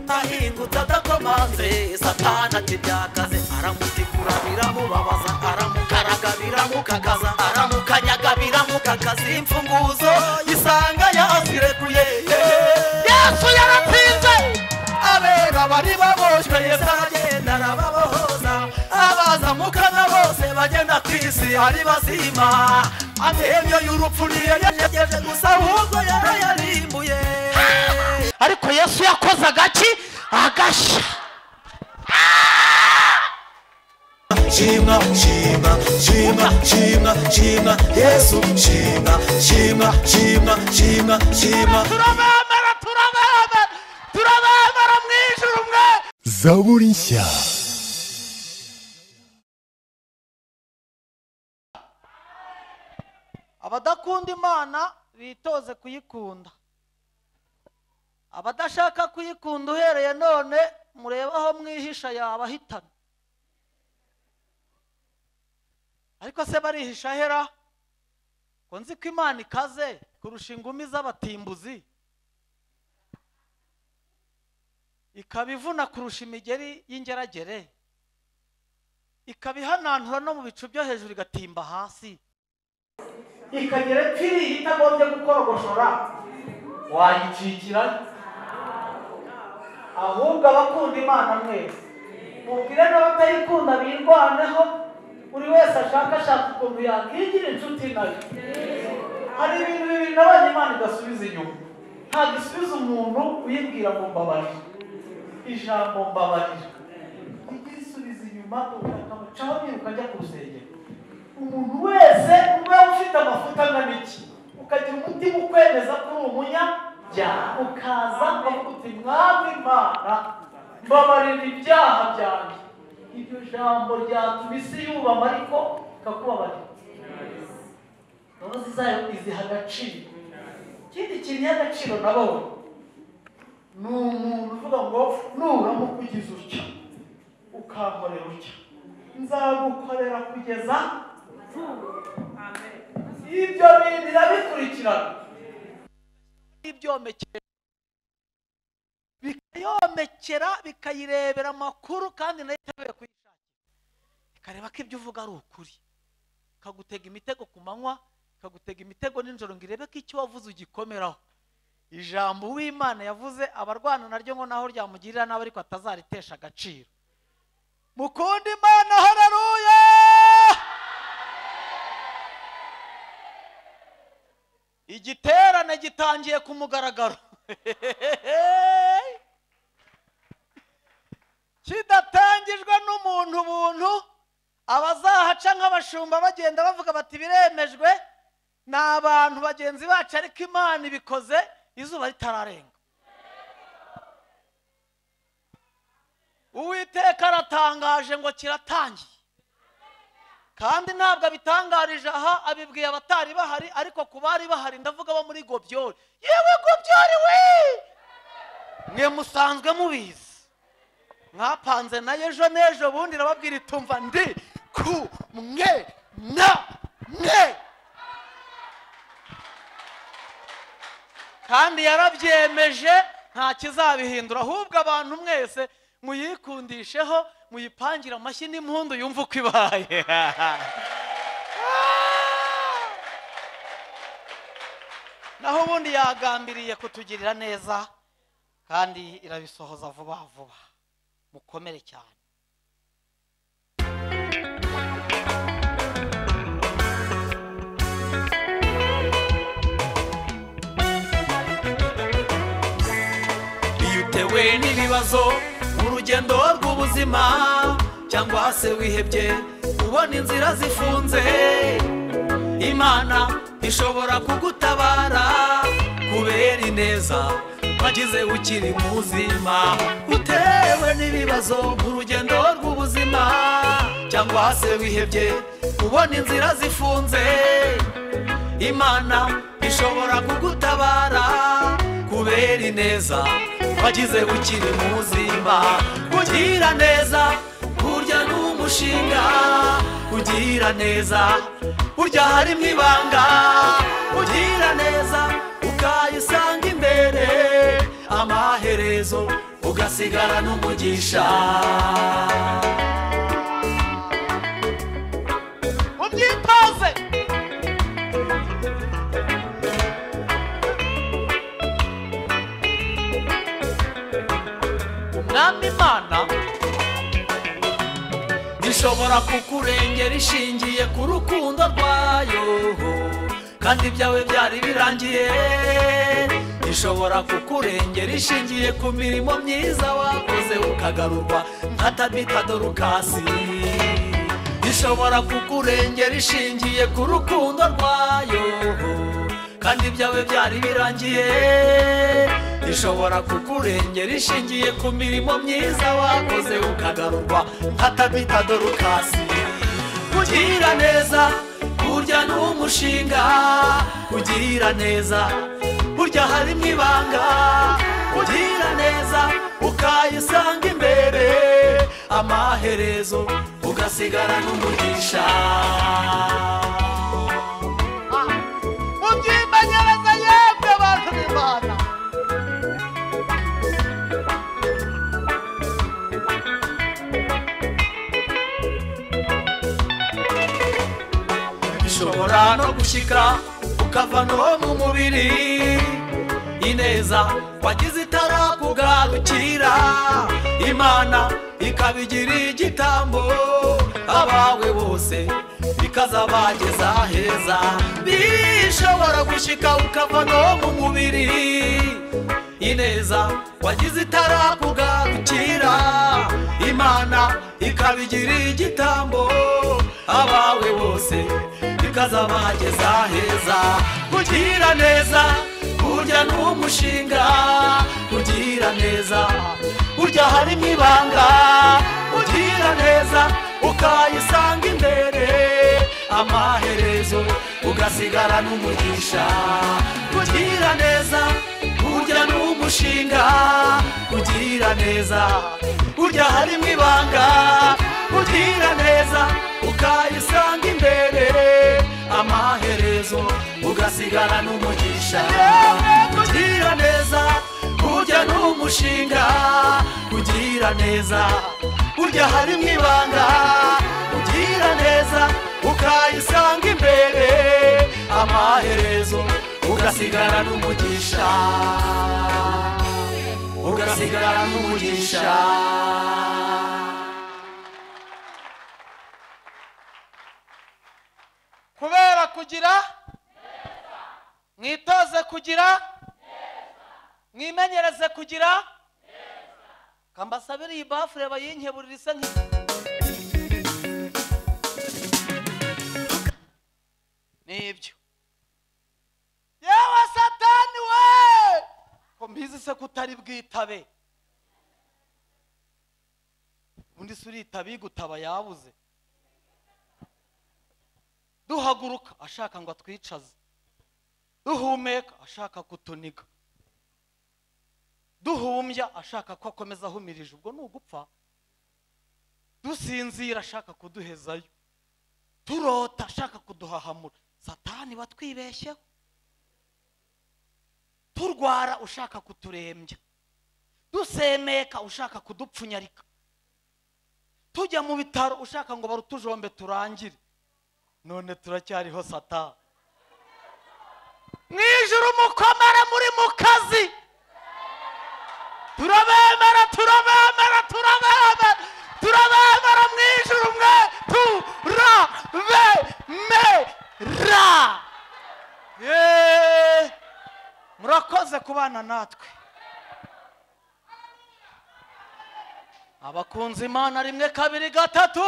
arahingutse adakomanze satana ati byakaze aramutikura biramubabaza aramukaraga biramukagaza aramukanyaga biramukagaza imfunguzo isanga yazirekuye yesu yaratsinze abera bari baboshywe yesu aragenda arababohoza abazamukana bose bagenda ku isi ari bazima amahemyo y'urupfu ntiyagejeje gusa ahubwo yarayarimbuye ariko yesu yakoze agaki agashya shima shima shima shima shima yesu shima shima shima shima shima turabambara turabambara turabambara mu ijuru mwe zaburi nshya abadakunda imana bitoze kuyikunda abadashaka kuyikunda uhereye none murebe aho mwihisha yabahitana ariko se barihisha hera ko nzi ko imana ikaze kurusha ingumi z'abatimbuzi ikaba ivuna kurusha imigeri y'ingeragere ikaba ihanantura no mu bicu byo hejuru igatimba hasi ikagira ipfiri itagombye gukorogoshora wayicikira ahubwo abakunda imana mwese mubwire n'abatayikunda birwaneho buri wese ashaka ashaka ukuntu yakwigira inshuti nayo hari ibintu bibiri nabonye imana idasubiza inyuma ntabwo isubiza umuntu uyibwira ngo mbabarira ijambo mbabarira ijya isubiza inyuma ukamucaho biruka ajya ku rusengero umuntu wese uba ufite amafuta angana iki ukagira umutima ukwemeza ko uri umunyabyaha ukaza ukavuga uti mwami imana mbabarira ibyaha byanjye iryo jambo ryatuma isi yubama ariko ikakubabarira imbabazi zayo iziha agaciro ikindi kintu iha agaciro nabonye ni umuntu uvuga ngo nuramuka ugize utya ukankorera utya nzagukorera kugeza ibyo bintu birabikurikirana ibyomekera bikayomekera bikayirebera amakuru kandi nayo iteguye kuyishakira ikareba ko ibyo uvuga ari ukuri ikagutega imitego ku manywa ikagutega imitego nijoro ngo irebe ko icyo wavuze ugikomeraho ijambo uwimana yavuze abarwana naryo ngo naho ryamugirira nabi ariko atazaritesha agaciro mukunda imana hararuya igiterane gitangiye ku mugaragaro kidatangijwe n'umuntu buntu abazahaca nk'abashumba bagenda bavuga bati biremejwe ni abantu bagenzi bacu ariko imana ibikoze izuba ritararenga uwiteka aratangaje ngo kiratangiye kandi ntabwo abitangarije aha abibwiye abatari bahari ariko ku bari bahari ndavuga abo muri gobyori yewe gobyori we mwe musanzwe mubizi mwapanze nayo ejo n'ejo bundi irababwira itumva ndi ku mwe na mwe kandi yarabyemeje nta kizabihindura ahubwo abantu mwese muyikundisheho muyipangire amashyi n'impundu yumve uko ibaye naho ubundi yagambiriye kutugirira neza kandi irabisohoza vuba vuba mukomere cyane iyo utewe n'ibibazo mu rugendo rw'ubuzima cyangwa se wihebye ubona inzira zifunze imana ishobora kugutabara kubera ineza wagize ukiri muzima utewe n'ibibazo mu rugendo rw'ubuzima cyangwa se wihebye ubona inzira zifunze imana ishobora kugutabara kubera ineza wagize ukiri muzima kugira neza burya ni umushinga kugira neza burya harimo ibanga kugira neza ukayisanga imbere amaherezo ugasigara n'umugisha ubyitoze umwami imana ishobora kukurengera ishingiye ku rukundo rwayo kandi ibyawe byari birangiye ishobora kukurengera ishingiye ku mirimo myiza wakoze ukagarurwa nka tabita dorukasi ishobora kukurengera ishingiye ku rukundo rwayo kandi ibyawe byari birangiye ishobora kukurengera ishingiye ku mirimo myiza wakoze ukagarurwa nka tabita dorukasi kugira neza burya ni umushinga kugira neza burya harimo ibanga kugira neza ukayisanga imbere amaherezo ugasigara n'umugisha mubyimbanyereza yemwe abantu b'imana bishobora no gushyika ukava no mu mubiri ineza wagize itarakugarukira imana ikabigira igitambo abawe bose ikazabageza heza bishobora gushyika ukava no mu mubiri ineza wagize itarakugarukira imana ikabigira igitambo abawe bose ikazabageza heza kugira neza burya ni umushinga kugira neza burya harimo ibanga kugira neza ukayisanga imbere amaherezo ugasigara n'umugisha kugira neza burya ni umushinga kugira neza burya harimo ibanga kugira neza ukayisanga imbere amaherezo ugasigara n'umugisha kugira neza burya ni umushinga kugira neza burya harimo ibanga kugira neza ukayisanga imbere amaherezo ugasigara n'umugisha ugasigara n'umugisha kubera kugira mwitoze kugira mwimenyereze kugira kambasabire iyi bafure bayinkeburire isa nk'iyi nibyo yewe satani we ko mbizi se ko utari bwitabe ubundi se uritabe igutaba yabuze duhaguruka ashaka ngo atwicaze duhumeka ashaka kutuniga duhumbya ashaka ko akomeza ahumirije ubwo ni ugupfa dusinzira ashaka kuduhezayo turota ashaka kuduhahamura satani batwibeshyeho turwara ushaka kuturembya dusemeka ushaka kudupfunyarika tujya mu bitaro ushaka ngo barutujombe turangire none turacyariho sata mu ijoro umukomere muri mu kazi turabemera turabemera turabemera turabemera mu ijoro mwe turabemera Yeee! murakoze kubana natwe abakunze imana rimwe kabiri gatatu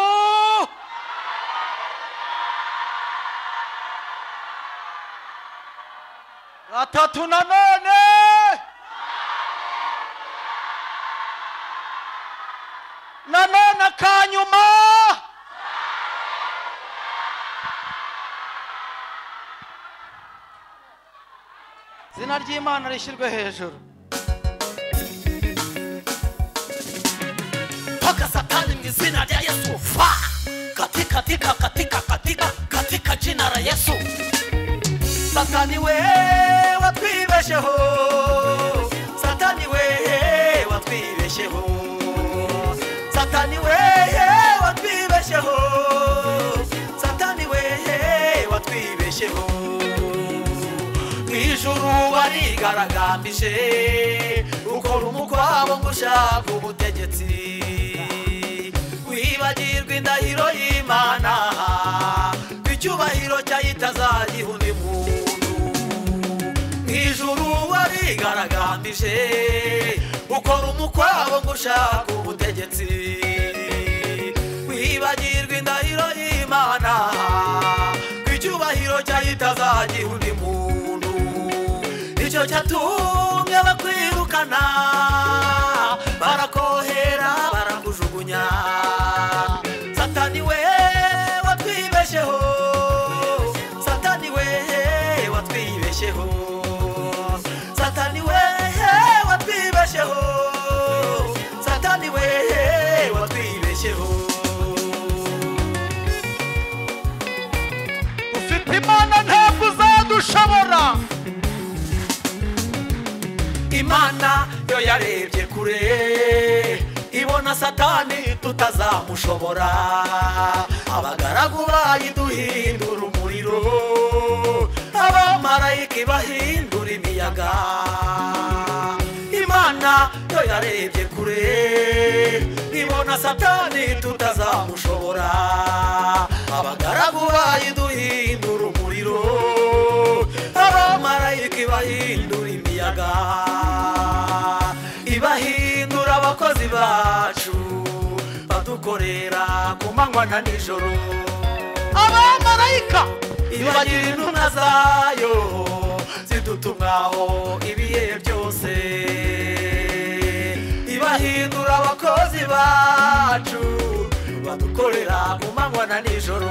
gatatu na none na none akanyuma izina ry'imana rishyirwe hejuru mpaka satani mu izina rya yesu fa katika tika katika katika katika jina la yesu satani we watwibesheho satani we watwibesheho watwibeshyeho satani wehe watwibeshyeho satani wehe watwibeshyeho mu ijuru warigaragambije ukora umukwabo ngo ushaka ubutegetsi wibagirwa indahiro y'imana icyubahiro cyayo itazagiha undi muntu mu ijuru warigaragambije ukora umukwabo ngo ushaka ubutegetsi wibagirwa indahiro y'imana ko icyubahiro cyayo itazagiha undi muntu icyo cyatumye bakwirukana barakohera barakujugunya satani we watwibeshyeho satani we watwibeshyeho satani we watwibeshyeho satani we watwibeshyeho ufite imana ntabwo uzadushobora imana yo yarebye kure ibona satani tutazamushobora abagaragu bayiduhindura umuriro abamarayika ibahindura imiyaga imana yo yarebye kure ibona satani tutazamushobora abagaragu bayiduhindura umuriro abamarayika ibahindura imiyaga ibahindura abakozi bacu badukorera ku manywa na nijoro abamarayika ibagira intumwa zayo zidutumwaho ibihe byose ibahindura abakozi bacu badukorera ku manywa na nijoro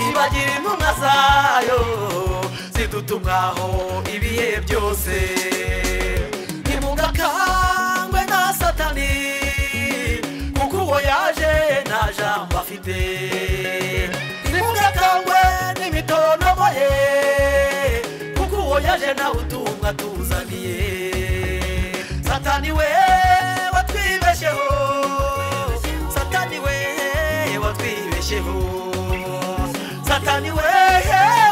ibagira intumwa zayo zidutumwaho ibihe byose nimugakangwe na satani kuko uwo yaje nta jambo afite nimugakangwe n'imitonomo ye kuko uwo yaje nawe utumwa tuzaniye satani we watwibeshyeho satani we watwibeshyeho satani we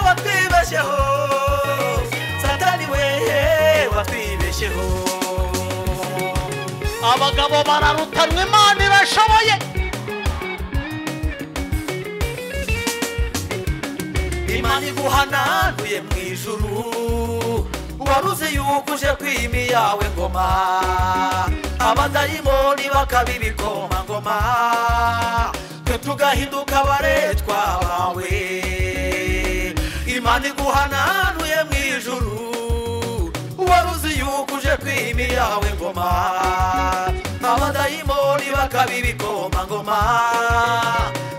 watwibeshyeho satani we watwibeshyeho abagabo bararutanwa imana irashoboye imana iguhananuye mu ijuru waruzi yuko uje kwimi yawe ngoma abadayimoni bakaba ibikomangoma twe tugahinduka abaretwa bawe imana iguhananuye mu ijuru waruzi yuko uje kwimi yawe ngoma abadayimoni bakaba ibikomangoma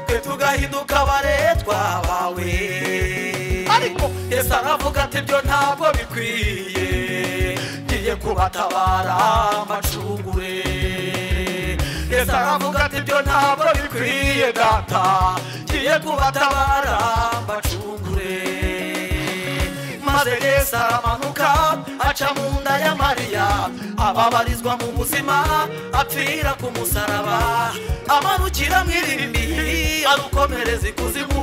twe tugahinduka abaretwa bawe ariko yesu aravuga ati byo ntabwo bikwiye ngiye kubatabara amacungure yesu aravuga ati byo ntabwo bikwiye data ngiye kubatabara mbacungure maze yesu aramanuka aca mu nda ya mariya ababarizwa mu buzima apfira ku musaraba amanukira mu irimbi arukomereza ikuzimu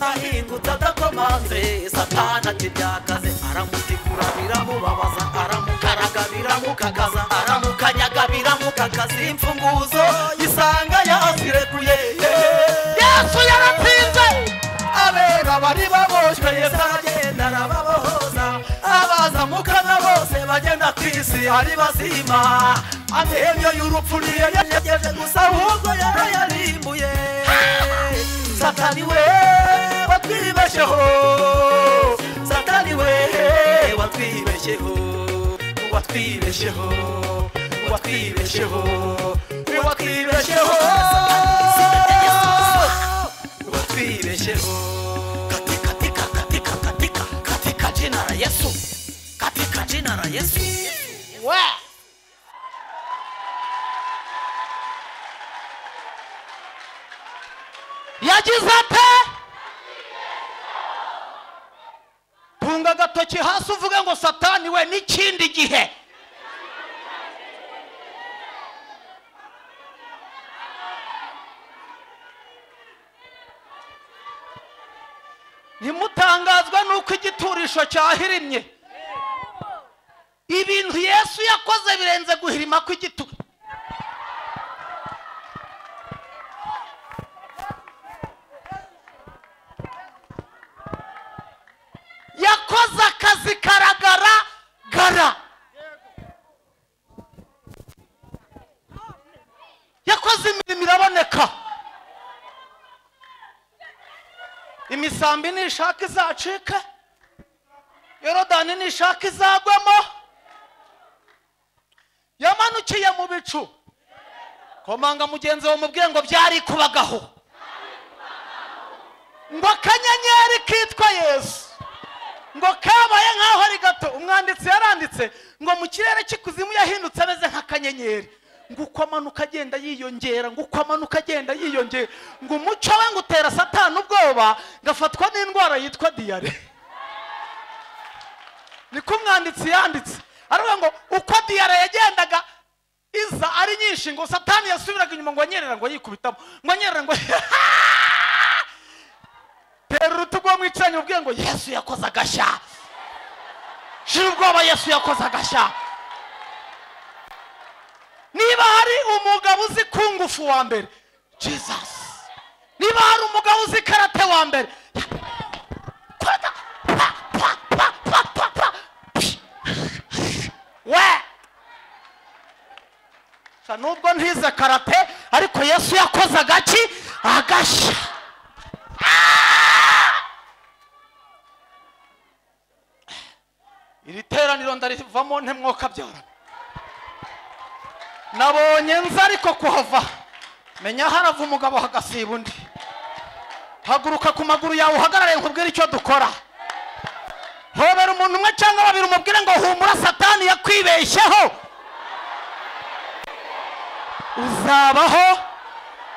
ahingutse adakomanze satana ati byakaze aramutikura biramubabaza aramukaraga biramukagaza aramukanyaga biramukagaza imfunguzo isanga yazirekuye yesu yaratsinze abera bari baboshywe yesu aragenda arababohoza abazamukana bose bagenda ku isi ari bazima amenyo y'urupfu niyo yajegeje gusa ahubwo yarayarimbuye satani we watwibeshyeho satani we watwibeshyeho watwibeshyeho watwibeshyeho watwibeshyeho watwibeshyeho katika tika katika katika katika jina la Yesu katika jina la Yesu we yagize ate tunga agatoki hasi uvuge ngo satani we n'ikindi gihe ntimutangazwe n'uko igiturisho cyahirimye ibintu yesu yakoze birenze guhirima kw'igituro yakoze akazi karagaragara yakoze imirimo iraboneka imisambi nishaka izacike yorodani nishaka izagwemo yamanukiye mu bicu komanga mugenzi wawe mubwire ngo byari kubagaho ngo akanyenyeri kitwa yesu ngo kabaye nk'aho ari gato umwanditsi yaranditse ngo mu kirere cy'ikuzimu yahindutse ameze nk'akanyenyeri ngo uko amanuka agenda yiyongera ngo uko amanuka agenda yiyongera ngo umuco we ngo utera satani ubwoba ngafatwa n'indwara yitwa diyare niko umwanditsi yanditse aravuga ngo uko diyare yagendaga iza ari nyinshi ngo satani yasubiraga inyuma ngo anyerera ngo yikubitamo ngo anyerera ngo tera urutugu uwo mwicaranye ubwiye ngo yesu yakoze agashya shira ubwoba yesu yakoze agashya niba hari umugabo uzi kungufu wa mbere jesus niba hari umugabo uzi karate wa mbere kwata, pa, pa, pa, pa, pa, pa, pi. we Sha nubwo ntize karate ariko yesu yakoze agaki agashya iri teraniro ndarivamo ntemwoka byarana nabonye nza ariko kuhava menya harava umugabo hagasiba undi haguruka ku maguru yawe uhagarare nkubwire icyo dukora hobera umuntu umwe cyangwa babiri umubwire ngo humura satani yakwibeshyeho uzabaho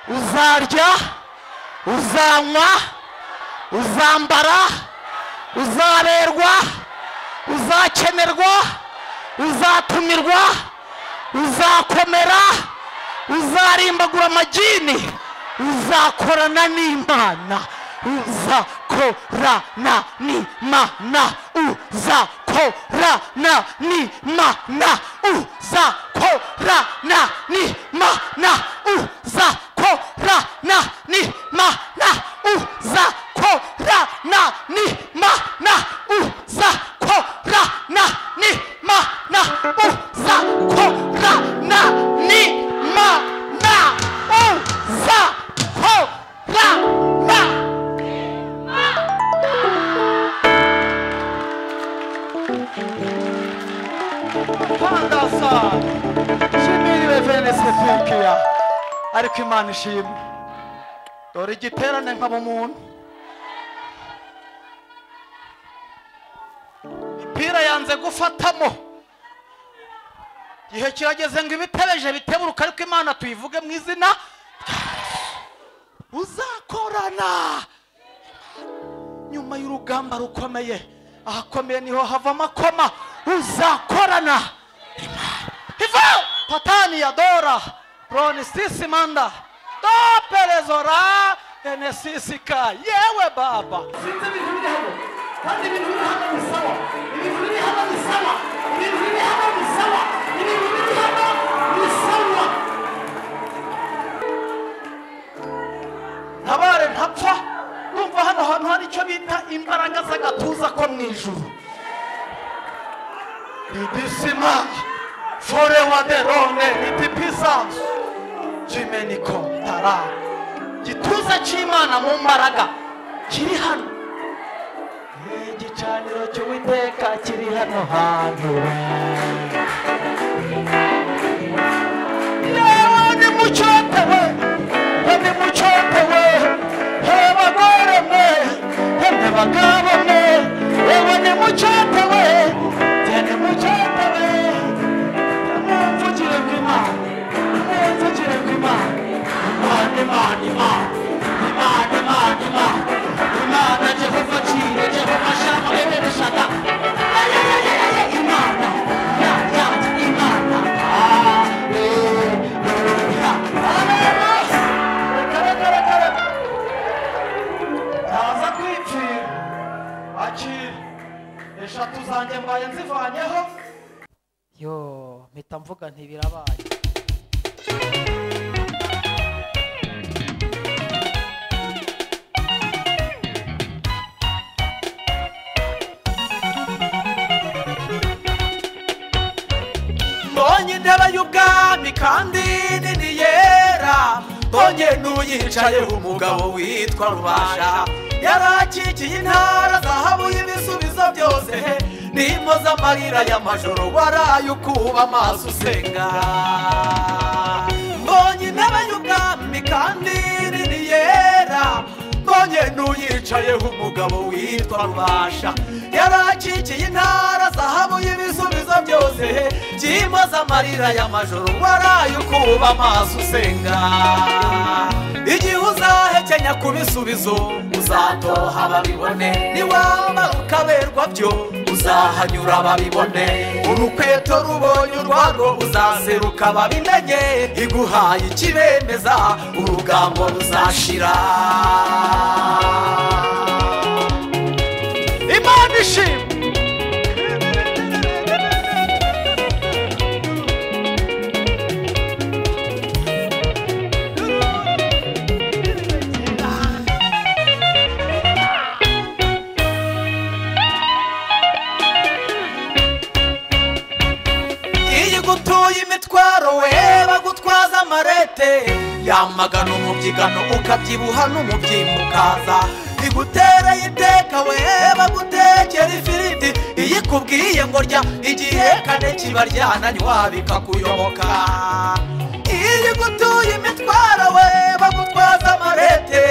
uzarya uzanywa uzambara uzaberwa uzakenerwa uzatumirwa uzakomera uzarimbagura amagini uzakorana n'imana uzakorana n'imana uzakorana n'imana uzakorana n'imana uzakorana n'imana uzakorana n'imana uzakorana n'imana uzakorana n'imana uzakorana Pandasa. Shimiriwe Vene Sefikiya. Ariko Imana ishimwe. Dore igiterane nkaba umuntu. Ipira yanze gufatamo. Igihe kirageze ngo ibitebeje biteburuka ariko Imana tuyivuge mu izina. rya Yesu. Uzakorana. Nyuma y'urugamba rukomeye. Ahakomeye niho hava amakoma. Uzakorana. Imana. Hivyo Patania Dora Ronisisi Manda Doperezora Enesisika yewe baba sinzi ibintu biri hano kandi ibintu biri hano ni sawa ibintu biri hano ni sawa ibintu biri hano ni sawa ibintu biri hano ni sawa ntabare ntapfa numva hano hantu hari icyo bita imbaraga z'agatuza ko mu ijuru idisima forewaderone itipisasu jimeniko tara igituza cy'imana mu mbaraga kiri hano igicaniro cy'uwiteka kiri hano hantu yewe ni mucyotewe ni mucyotewe abagore mwe ni bagabo mwe yewe ni mucyotewe ni mucyotewe mumvugire bw'imana mumvugire bw'imana imana imana imana imana imana imana imana jehova cire jehova shaka ebere shaka Ay, ay, ay, ay, ay, imana yanjye mpita mvuga nti birabaye mbonye intebe y'ubwami kandi nini yera mbonye n'uyicayeho umugabo witwa rubasha yarakikiye intara zahabu y'ibisubizo byose n'impoza amarira y'amajoro waraye ukuba amaso usenga mbonye intebe y'ubwami kandi nini yera mbonye n'uyicayeho umugabo witwa rubasha yarakikiye intara zahabu y'ibisubizo byose byimbaza amarira y'amajoro waraye ukuba amaso usenga igihe uzahekenya ku bisubizo uzatoha babibone niwaba ukaberwa byo uzahanyura babibone urukweto rubonye urwarwo uzaseruka babimenye iguhaye ikibemeza urugambo ruzashira imana ishimwe iyo gutuye imitwaro we bagutwaza amarete yamagana umubyigano ukabyibuha n'umubyimba ukaza igutereye iteka we bagutekera ifiriti iyo ikubwiye ngo rya igihekane kiba ryananywa bikakuyoboka iyo gutuye imitwaro we bagutwaza amarete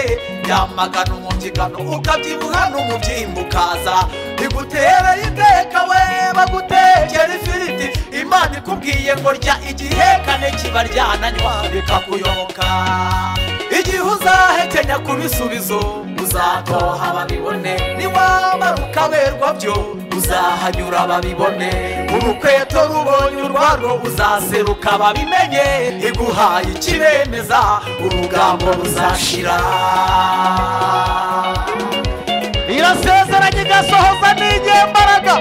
yamagana umubyigano ukabyibuha n'umubyimba ukaza igutera iteka we bagutekera ifiriti imana ikubwiye ngo rya igihekane kiba ryananywa bikakuyoboka igihe uzahekenya ku bisubizo uzatoha babibone niwamara ukaberwa byo uzahanyura babibone urukweto rubonye urwarwo uzaseruka babimenye iguhaye ikibemeza urugambo ruzashira irasezeranye igasohoza n'inyembaraga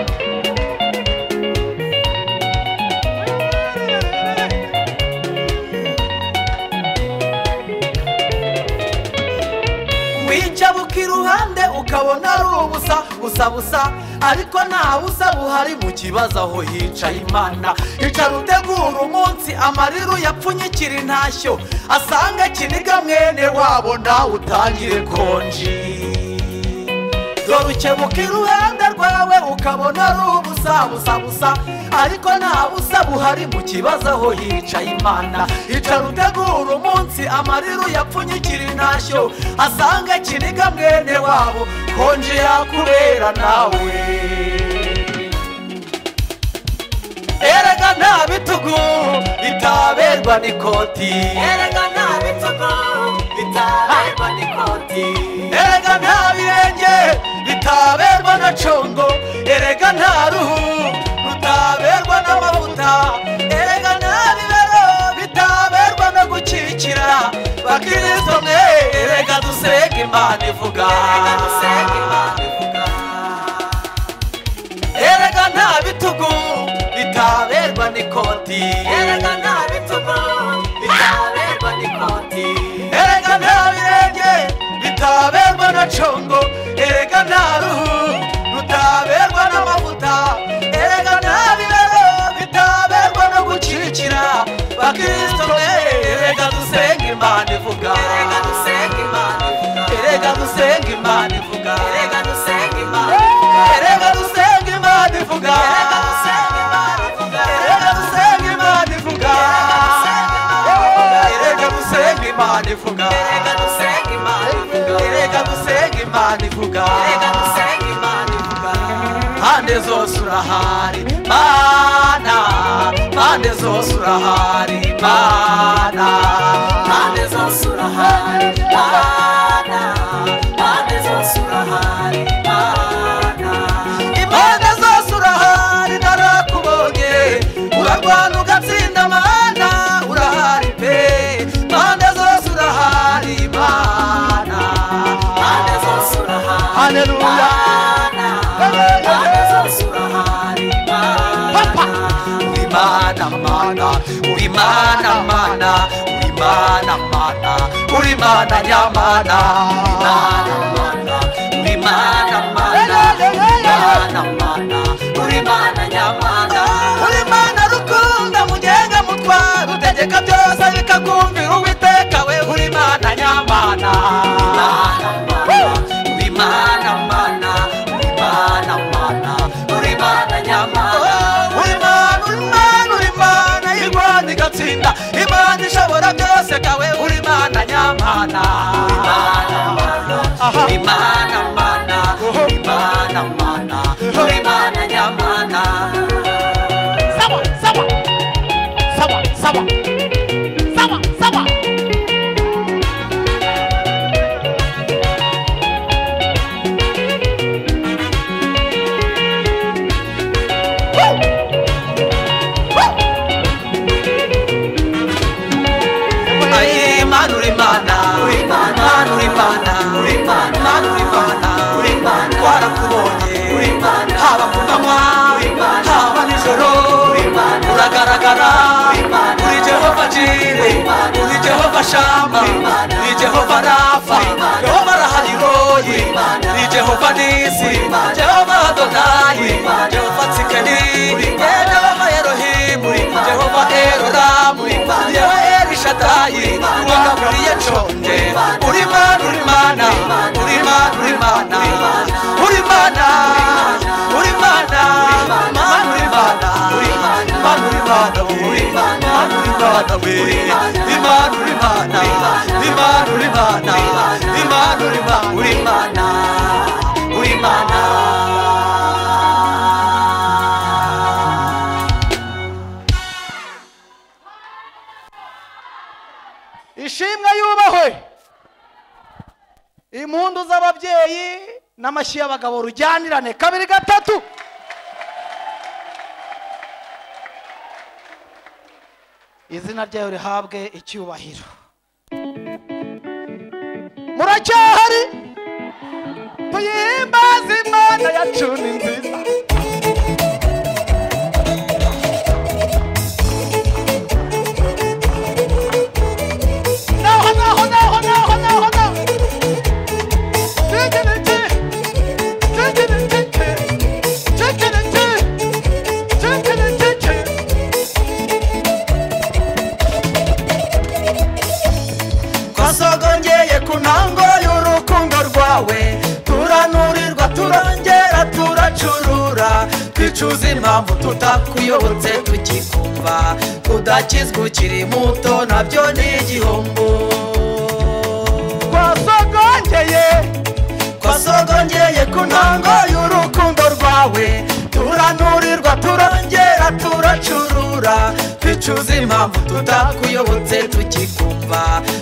wica buka iruhande ukabona ari ubusa busa busa ariko nta busa buhari mu kibazo aho hicaye imana icara utegura umunsi amarira uyapfunyikira intashyo asanga kiniga mwene wabo nawe utangire konji dore ukebuka iruhande rwawe ukabona ari ubusa busa busa ariko nta busa buhari mu kibazo aho hicaye imana icara utegura umunsi amarira uyapfunyikira intashyo asanga kiniga mwene wabo konje yakubera nawe erega nta bitugu bitaberwa n'ikoti erega nta bitugu bitaberwa n'ikoti erega nta birenge bitaberwa na congo erega nta ruhu rutaberwa n'amavuta erega nta bibero bitaberwa no gukikira bakristo mwe erega dusenge imana ivuga erega dusenge imana ivuga erega nta bitugu bitaberwa n'ikoti erega nta bitugu bitaberwa n'ikoti erega nta birenge bitaberwa na congo erega nta ruhu rutaberwa n'amavuta erega nta bibero bitaberwa no gukirikira bakristo mwe erega dusenge imana ivuga erega dusenge imana ivuga erega dusenge imana ivuga erega dusenge imana ivuga erega dusenge imana ivuga erega dusenge imana ivuga erega dusenge imana ivuga erega dusenge imana ivuga erega dusenge imana ivuga erega dusenge imana ivuga erega dusenge imana ivuga mpande zose urahari mana mpande zose urahari mana mpande zose urahari mana mpande zose urahari mana impande zose urahari narakubonye urarwana ugatsinda mana urahari pe mpande zose urahari mana mpande zose urahari haleluya Imana, Imana, Imana, mana uri mana mana uri mana mana uri mana nyamana uri mana mana uri mana mana uri mana mana uri mana nyamana uri mana rukunda mugenga mutwara utegeka byose bikakumvira uwiteka we uri mana nyamana uri mana mana uri mana mana uri mana mana uri mana nyamana uri mana uri mana uri mana irwana igatsinda imana ishobora byose kawe uri mana nyamana uri mana mana uri mana mana uri mana mana uri mana nyamana Sawa, sawa. Sawa, sawa. Sawa, sawa. haba ku manywa haba nijoro uragaragara uri jehova jire uri jehova shama uri jehova rafa jehova rahariroyi uri jehova nisi jehova adonayi jehova tsikeni jehova erohimu jehova eroramu jehova erishadayi uwagaburiye conje uri mana uri mana uri mana uri mana uri mana uri mana mana uri mana uri mana mana uri mana uri mana mana uri mana we imana uri mana imana uri mana imana uri mana uri mana uri mana ishimwe yubahwe impundu z'ababyeyi n'amashyi y'abagabo rujyanirane kabiri gatatu izina ryayo rihabwe icyubahiro muracyahari tuyihimbaze imana yacu ni nziza naho naho naho naho naho naho Tekereke, tekereke, tekereke, tekereke. twasogongeye ku ntango y'urukundo rwawe turanurirwa turongera turacurura twicuza impamvu tutakuyobotse tukikumva kudakizwa ukiri muto nabyo ni igihombo twasogongeye twasogongeye ku ntango y'urukundo rwawe turanurirwa turongera turacurura twicuza impamvu tutakuyobotse tukikumva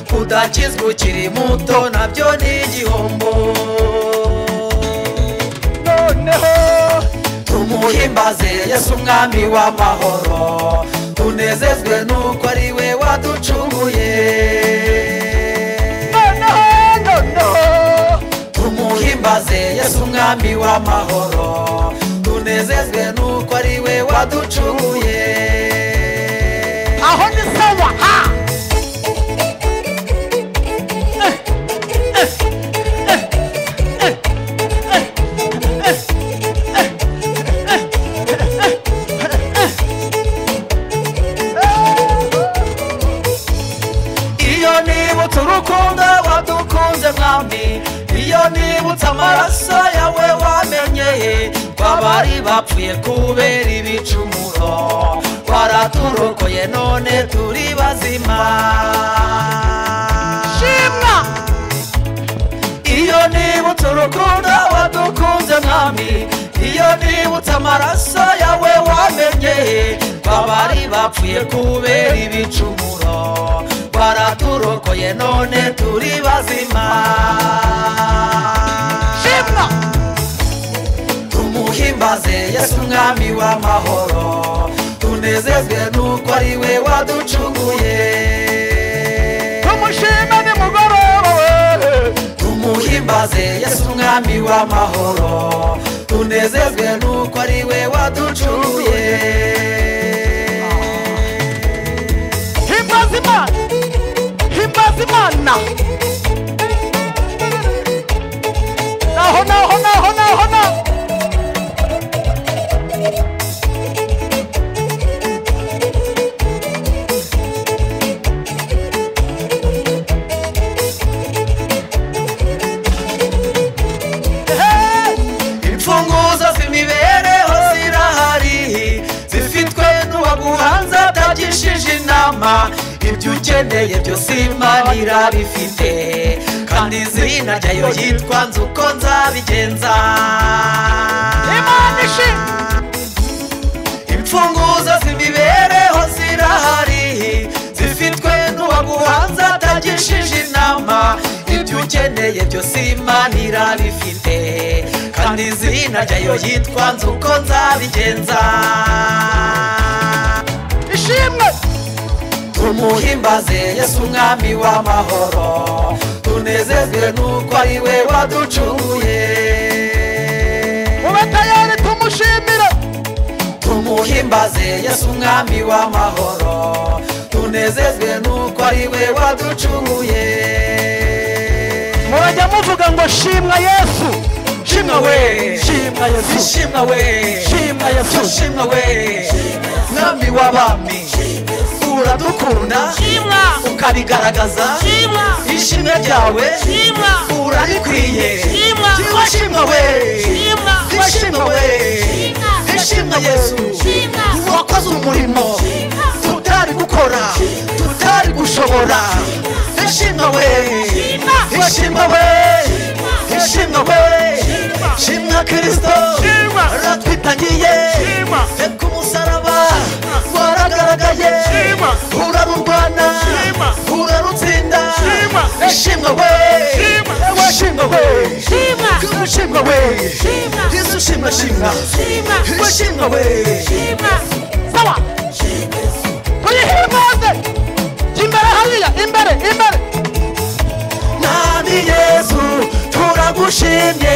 kudakizwa ukiri muto nabyo ni igihombo noneho tumuhimbaze yesu umwami w'amahoro tunezezwe n'uko ari we waducunguye noneho noneho tumuhimbaze yesu umwami w'amahoro tunezezwe n'uko ari we waducunguye aho ni sawa ha iyo nibutse urukundo wadukunze mwami iyo nibutse amaraso yawe wamenyeye twabari bapfuye kubera ibicumuro waraturokoye none turi bazima shimwa iyo nibutse urukundo wadukunze mwami iyo nibutse amaraso yawe wamenyeye babari bapfuye kubera ibicumuro baraturokoye none turi bazima shimwa tumuhimbaze yesu umwami w'amahoro tunezezwe n'uko ari we waducunguye tumushime nimugoroba we tumuhimbaze yesu umwami w'amahoro tunezezwe n'uko ari we waducunguye imana naho naho naho naho naho imfunguzo z'imibereho zirahari zifitwe n'uwaguhanze atagishije inama ibyo ukeneye byose imana irabifite kandi izina ryayo yitwa nzi uko nzabigenza imana ishinga imfunguzo z'imibereho zirahari zifitwe n'uwaguhanze atagishije inama ibyo ukeneye byose imana irabifite kandi izina ryayo yitwa nzi uko nzabigenza ishimwe tumuhimbaze yesu umwami w'amahoro tunezezwe n'uko ari we waducunguye mube tayari tumushimire tumuhimbaze yesu umwami w'amahoro tunezezwe n'uko ari we waducunguye murajya muvuga ngo shimwa yesu shimwa we shimwa yesu shimwa we shimwa yesu shimwa we mwami w'abami uradukunda Shimwa. ukabigaragaza Shimwa. ishimwe ryawe Shimwa. urarikwiye Shimwa. Shimwa, shimwa we Shimwa. ishimwe we ishimwe yesu Shimwa. wakoze umurimo tutari gukora tutari gushobora ishimwe we Shimwa. ishimwe we ishimwe we shimwa kirisito Shimwa. ratwitangiye Shimwa. reka umusaraba waragaragaye Shimwa. urarurwana Shimwa. urarutsinda Shimwa. ishimwe we Shimwa. ishimwe we Shimwa. ishimwe we Shimwa. yesu shimwa shimwa Shimwa. ishimwe we sawa tuyihimbaze imbere hariya imbere imbere mwami yesu turagushimye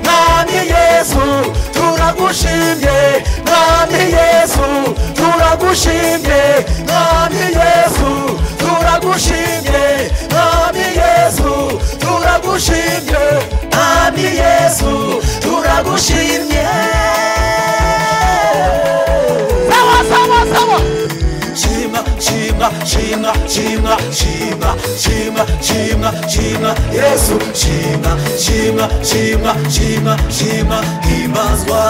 mwami yesu turagushimye mwami yesu turagushimye mwami yesu turagushimye mwami yesu turagushimye mwami yesu turagushimye sawa sawa sawa shima shima shima shima shima shima shima shima yesu shima shima shima shima shima himbazwa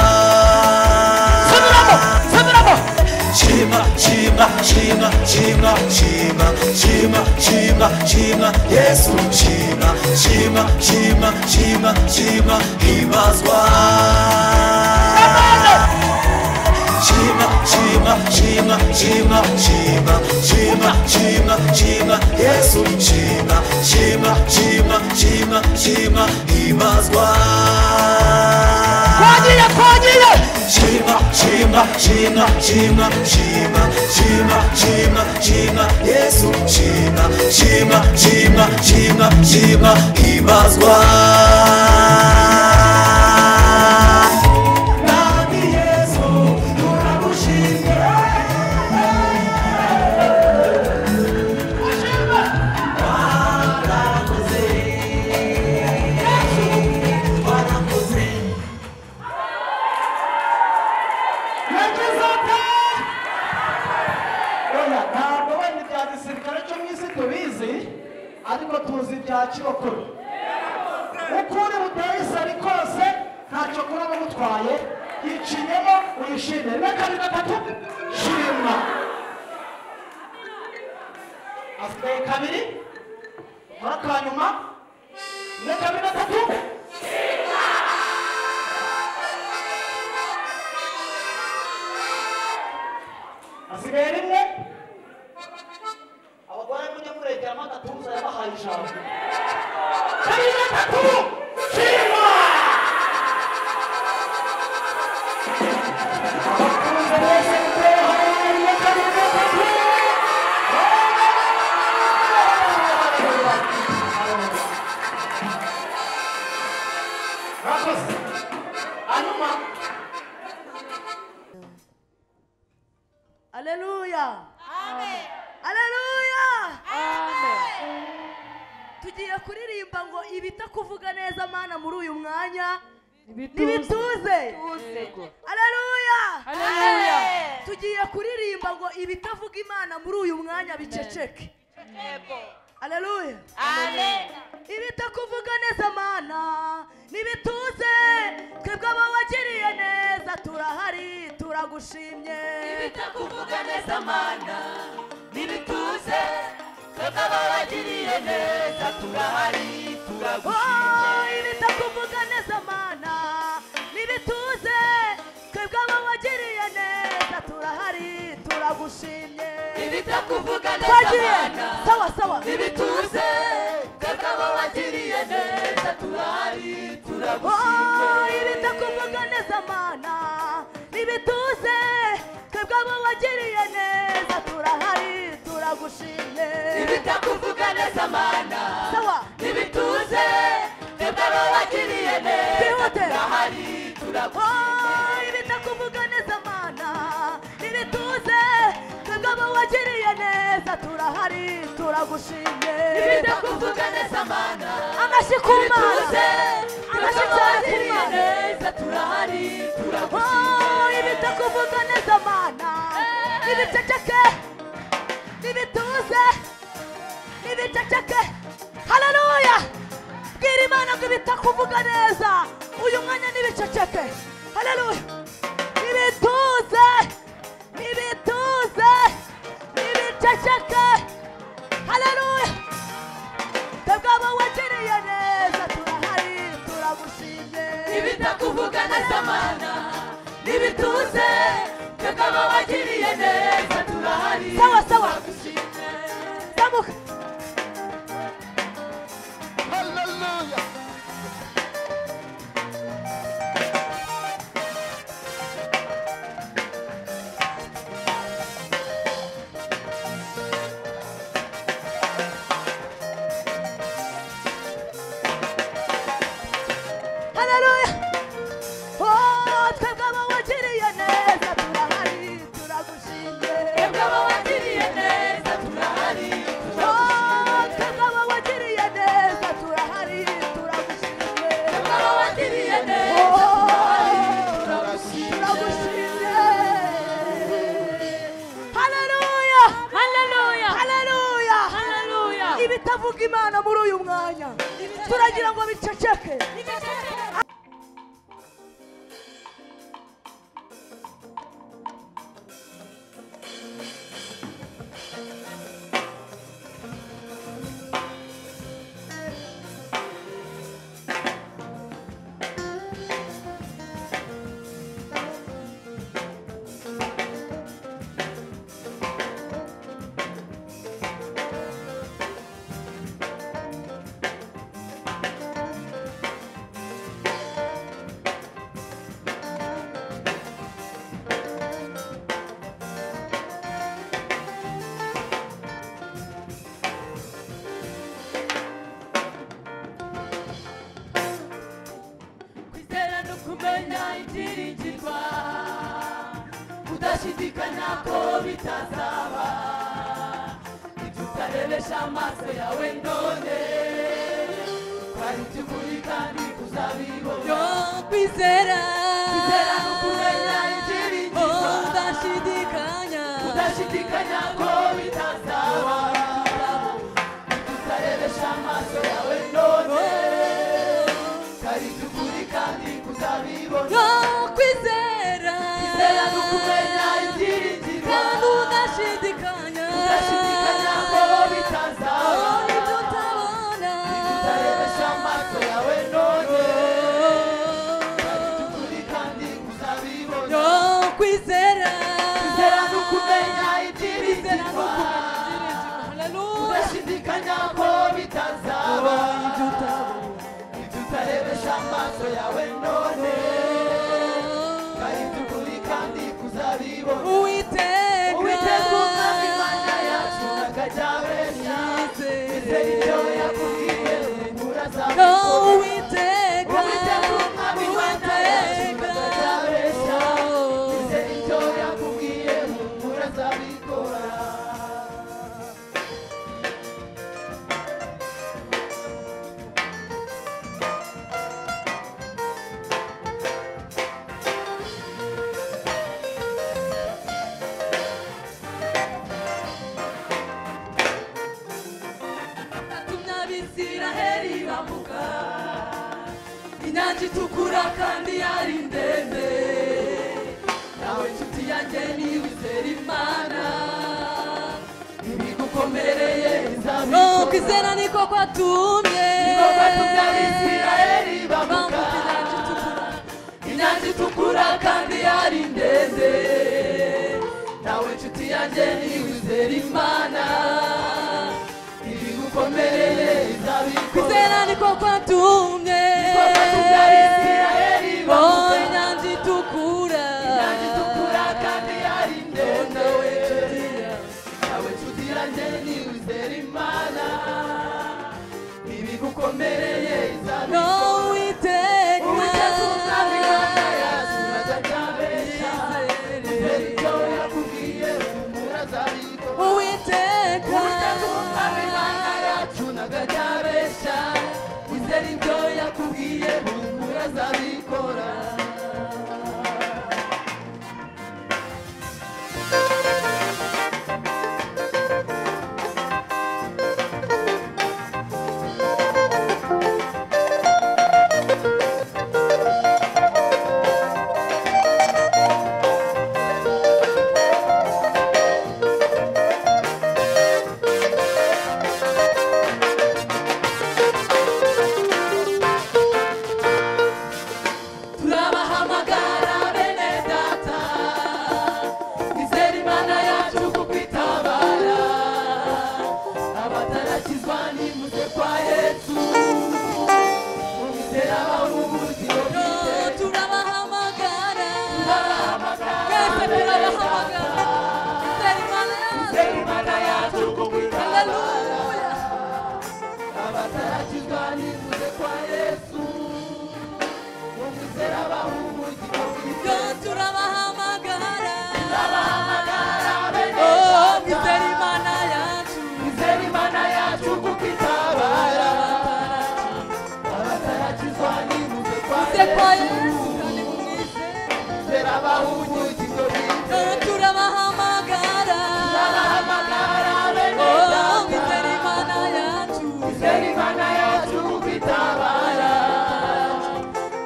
subiramo subiramo shima shima shima shima shima shima shima shima yesu shima shima shima shima shima himbazwa Shima, Shima, Shima, Shima, Shima, Shima, Shima, Shima, Yesu, Shima, Shima, Shima, Shima, Shima, Himazwa. twagiye twagiye Shima, Shima, Shima, Shima, Shima, Shima, Shima, Shima, Yesu, Shima, Shima, Shima, Shima, Shima, Himazwa. Nami Yesu, turagushimye. yagize ati oya ntabwo wenda ibya gisirikare cyo mu isi tubizi ariko tuzi ibya kirokore uko uri buteye isari kose ntacyo kuba bamutwaye yiciyemo uyishimire rimwe kabiri gatatu shima asigaye kabiri muri aka nyuma rimwe kabiri gatatu asigaye rimwe abagore mujya muregeramo agatuza yabahaye ijambo kabiri gatatu shima abakunze bose mutere haleluya kabiri gatatu murakoze hanyuma Aleluya. Amen. Aleluya. Amen. tugiye kuririmba ngo ibitakuvuga neza mana muri uyu mwanya n'ibituze aleluya Haleluya. tugiye kuririmba ngo ibitavuga imana muri uyu mwanya biceceke aleluya ibitakuvuga neza mana n'ibituze twebwe abawagiriye neza turahari turagushimye ibitakuvuga neza mana n'ibituze twebwe ababagiriye neza turahari turagushimye Oh, ibitakuvuga neza mana n'ibituze twebwe abawagiriye neza turahari turagushimye ibitakuvuga neza twagiye mana sawa sawa n'ibituze twebwe ababagiriye neza turahari Oh, turagushimye ibitakuvuga neza mana n'ibituze twebwe abawagiriye neza turahari turagushimye ibitakuvuga neza mana sawa n'ibituze twebwe ababagiriye neza Bihute. turahari turagushimye Oh, ibitakuvuga neza mana n'ibituze twebwe abawagiriye neza turahari turagushimye ibitakuvuga neza mana amashyi ku mana amashyi cyane ku mana Oh, ibitakuvuga neza mana ibiceceke n'ibituze n'ibiceceke haleluya bwira imana ngo ibitakuvuga neza uyu mwanya n'ibiceceke haleluya ibituze n'ibituze n'ibiceceke haleluya twebwe abawagiriye neza turahari turagushimye ibitakuvuga neza mana n'ibituze twebwe ababagiriye neza turahari Sawa, sawa. turagushimye. zamuka haleluya haleluya Oh, twebwe abawagiriye neza turahari turagushimye twebwe ababagiriye neza turahari Oh, twebwe abawagiriye neza turahari turagushimye twebwe ababagiriye neza Oh, turagushimye haleluya Haleluya. haleluya Haleluya. ibitavuga imana muri uyu mwanya turagira ngo biceceke kwizera no kumenya ibyiringirwa udashidikanya ko bitazaba ibyo utarebesha amaso yawe none twari iby'ukuri kandi uzabibona kwizera kwizera no kumenya ibyiringirwa udashidikanya udashidikanya ko bitazaba ibyo utarebesha amaso yawe none twari iby'ukuri kandi uzabibona kwizera kwizera no kumenya ibyiringirwa kandi udashidikanya udashidikanya ko bitazaba ibyo utabona utarebesha amaso yawe none by'ukuri kandi uzabibona kwizera kwizera no kumenya ibyiringirwa Haleluya. udashidikanya ko bitazaba ibyo utarebesha amaso yawe none ari by'ukuri kandi kuzabibona Uwiteka. uwiteka umwami imana yacu akajyabeshya Yizere. izere ibyo yakubwiye ungura zawe Oh, Uwiteka. Uwiteka umwami imana yacu Uwiteka. akajyabeshya Oh. izere ibyo yakubwiye ungura zabikora isiraheli iravuga inyanja itukura kandi yari ndende nawe nshuti yanjye niba izera imana ibigukomereye izabikora kwizera niko kwatumye niko kwatumye abisiraheli bavuga inyanja itukura inyanja itukura kandi yari ndende nawe nshuti yanjye niba izera imana ibigukomereye izabikora kwizera niko kwatumye niko kwatumye abisiraheli bavuga inyanja itukura inyanja itukura kandi yari ndende nawe nshuti yanjye nawe nshuti yanjye niba uzera imana ibigukomereye izabikora uwiteka uzabigana yazubaza cyabeshya uzera ibyo yakubwiye umura azabikora uwiteka uzabigana yacunaga cyabeshya uzera ibyo yakubwiye umura azabikora turabahamagara bene data izera imana yacu kukwitabara abatarashyizwa n'imuze kwa yesu mumizera bahubuziro turabahamagara twese turabahamagara izera imana yacu izera imana yacu kukwitabara abatarashyizwa n'imuze kwa yesu turabahamagara Oh, nizera imana yacu nizera imana yacu kuko itabara abatarakizwa n'ibuze kwa yesu kandi mumwizere nizera abahumuzi ngo bizere turabahamagara turabahamagara bene Oh, nizera imana yacu nizera imana yacu kuko itabara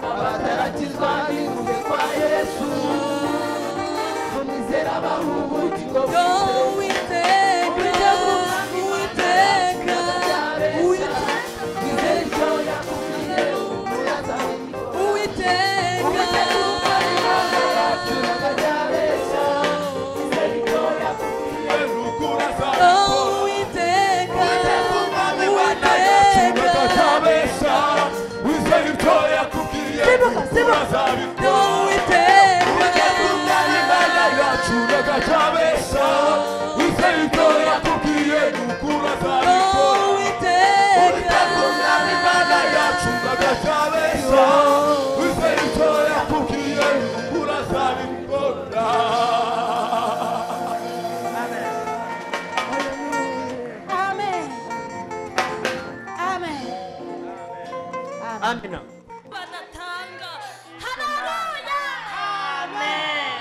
abataragizwa n'impuhwe kwa yesu tumizera abahumuki ngo amina banatanga haleluya amen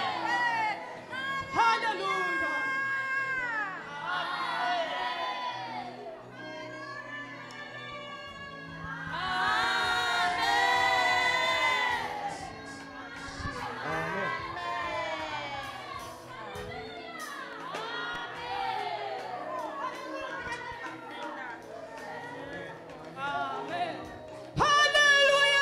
Hallelujah!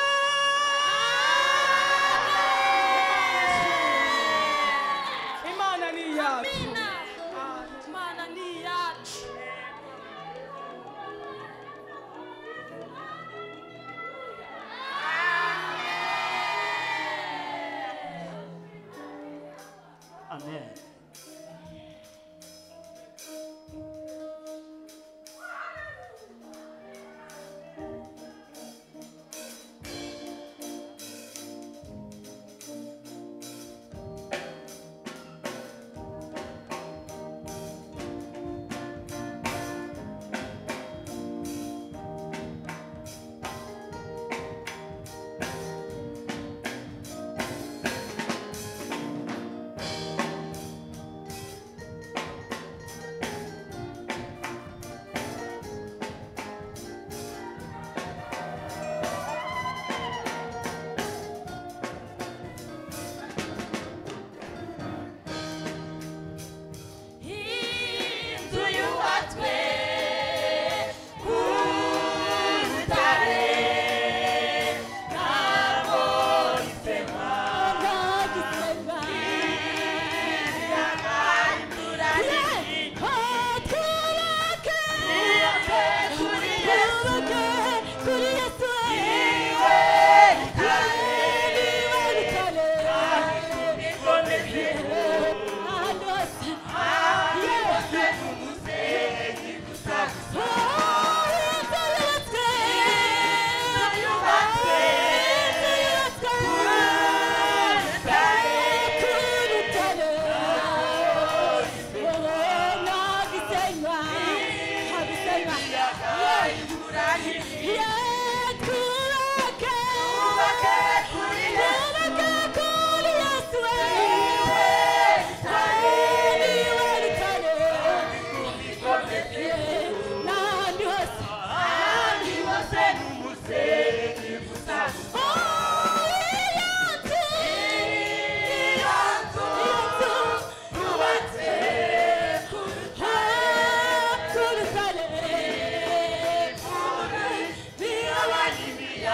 Yeah.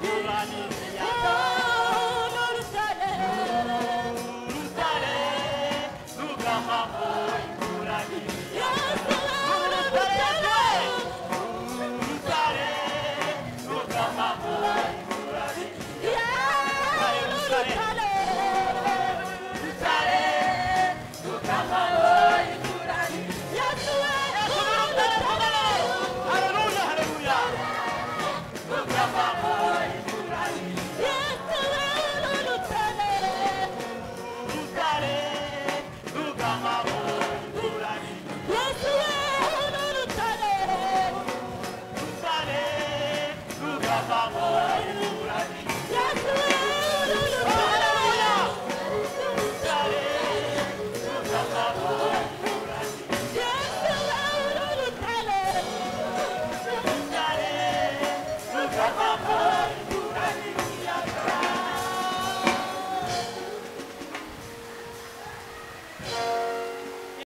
neza